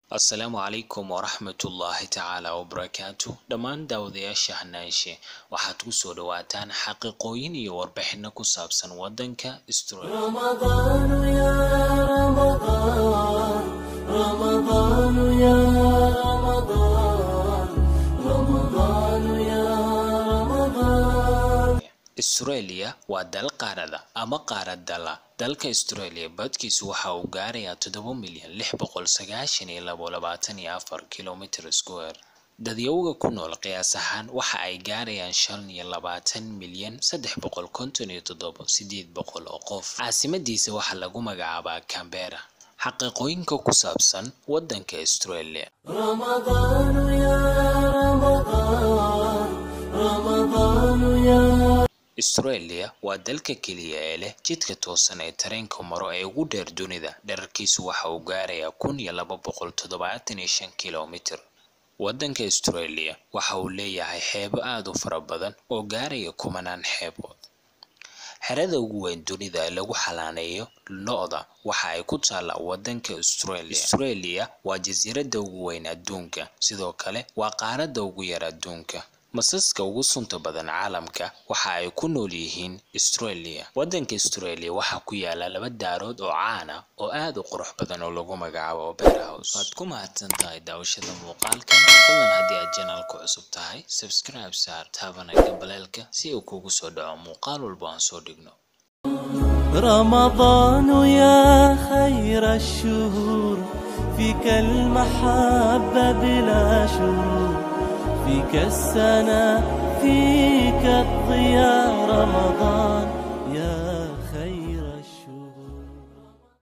asalaamu calaykum waraxmatullaahi tacaala wabarakaatu dhammaan daawadayaasha hanaanshe waxaad ku soo dhawaataan xaqiiqooyin iyo warbixino ku saabsan wadanka Australia رمضان يا رمضان رمضان يا رمضان رمضان يا رمضان Australia waa dal qaarada ama qaarad dala dalka Australia badkiisu waxa uu gaarayaa toddoba milyan lix boqol sagaashan iyo labo labaatan iyo afar kilomitir square dadyowga ku nool qiyaas ahaan waxa ay gaarayaan shan iyo labaatan milyan saddex boqol konton iyo toddoba sideed boqol oo qof caasimadiisa waxaa lagu magacaabaa Canberra xaqiiqooyinka ku saabsan wadanka Australia رمضان يا رمضان رمضان يا Australia waa dalka keliya ee leh jidka toosan ee tareenka maro ee ugu dheer dunida dherarkiisu waxa uu gaarayaa kun iyo laba boqol toddobaatan iyo shan kilomitir wadanka Australia waxa uu leeyahay xeebo aad u fara badan oo gaaraya kumanaan xeebood xerada ugu weyn dunida ee lagu xalaaneeyo lo-da waxa ay ku taallaa wadanka Australia Australia waa jasiiradda ugu weyn adduunka sidoo kale waa qaaradda ugu yar adduunka masaska ugu sunta badan caalamka waxa ay ku nool yihiin Australia wadanka Australia waxaa ku yaala laba daarood oo caan ah oo aad u qurux badan oo lagu magacaabo Opera House waad ku mahadsan tahay daawashada muuqaalkan fadlan haddii aad channelka cusub tahay subscribe saar taabana gambaleelka si uu kugu soo dhaco muuqaal walba aan soo dhigno رمضان يا خير الشهور فيك المحبة بلا شرور فيك السنة فيك الضياء رمضان